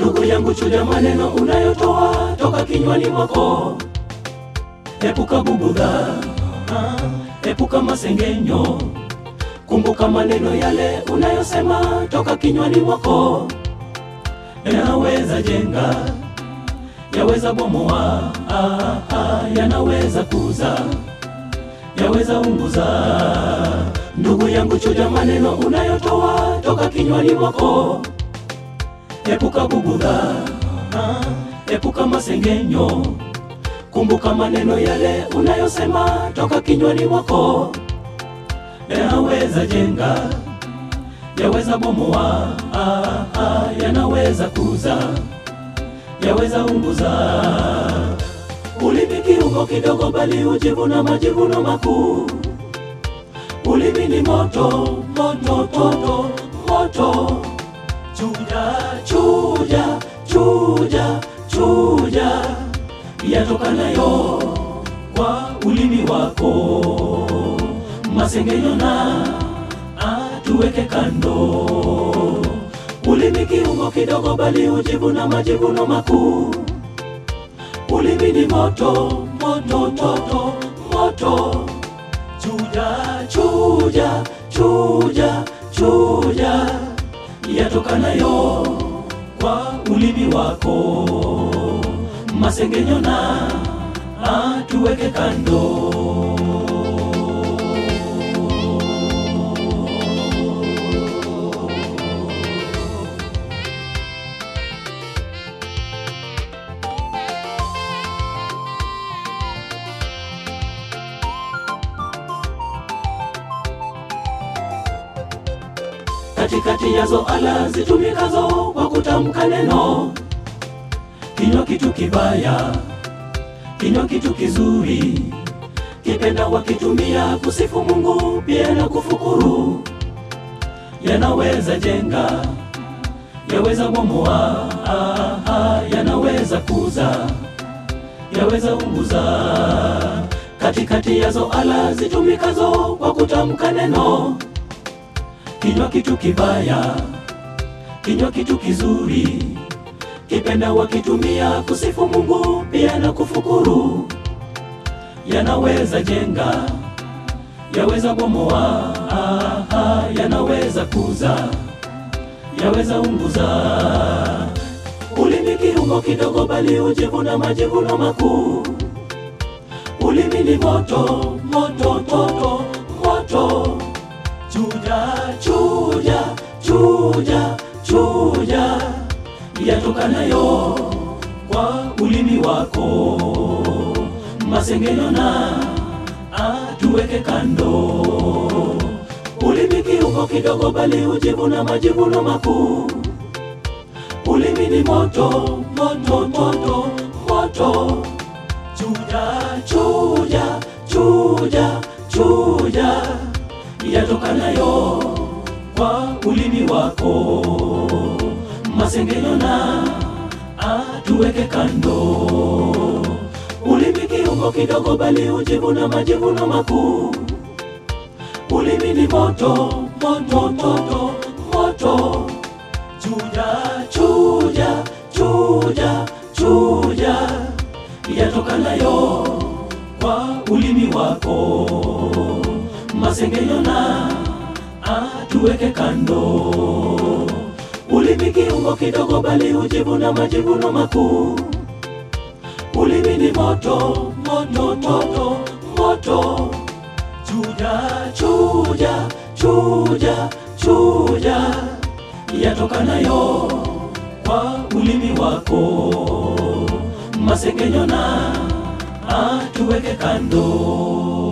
Ndugu yangu, chuja maneno unayotoa toka kinywani mwako, epuka bugudha, ah, epuka masengenyo. Kumbuka maneno yale unayosema toka kinywani mwako, yanaweza jenga, yaweza bomoa, ah, ah, yanaweza kuza, yaweza unguza. Ndugu yangu, chuja maneno unayotoa toka kinywani mwako, epuka bugudha, ah, epuka masengenyo. Kumbuka maneno yale unayosema toka kinywani mwako, yanaweza jenga, yaweza bomoa, ah, ah, yanaweza kuza, yaweza unguza. Ulimi kiungo kidogo, bali hujivuna majivuno makuu. Ulimi ni moto, moto, toto, moto. Chuja, chuja, chuja, chuja, yatokanayo kwa ulimi wako. Masengenyo na atuweke kando. Ulimi kiungo kidogo, bali hujivuna majivuno makuu. Ulimi ni moto, moto, toto, moto. Chuja, chuja, chuja, chuja, yatokanayo kwa ulimi wako. Masengenyo na atuweke kando. katikati yazo ala zitumikazo kwa kutamka neno. Kinywa kitu kibaya, kinywa kitu kizuri, kipenda wakitumia kusifu Mungu pia na kufukuru. Yanaweza jenga, yaweza bomoa, ah, ah, yanaweza kuza, yaweza unguza. Katikati yazo ala zitumikazo kwa kutamka neno kinywa kitu kibaya, kinywa kitu kizuri, kipenda wakitumia kusifu Mungu pia na kufukuru. Yanaweza jenga, yaweza bomoa, ah, ah, yanaweza kuza, yaweza unguza. Ulimi kiungo kidogo, bali hujivuna majivuno makuu. Ulimi ni moto, moto, toto, moto Chuja, chuja, chuja, chuja, yatokanayo kwa ulimi wako. Masengenyo na atuweke kando. Ulimi kiungo kidogo, bali hujivuna majivuno makuu. Ulimi ni moto, moto, moto, moto. Chuja, chuja, chuja, chuja yatokanayo kwa ulimi wako. Masengenyo na atuweke kando. Ulimi kiungo kidogo, bali hujivuna majivuno makuu. Ulimi ni moto, moto, toto, moto. Chuja, chuja, chuja, chuja, yatokanayo kwa ulimi wako masengenyo na atuweke kando. Ulimi kiungo kidogo, bali hujivuna majivuno makuu. Ulimi ni moto, moto, toto, moto. Chuja, chuja, chuja, chuja, yatokanayo kwa ulimi wako. Masengenyo na atuweke kando.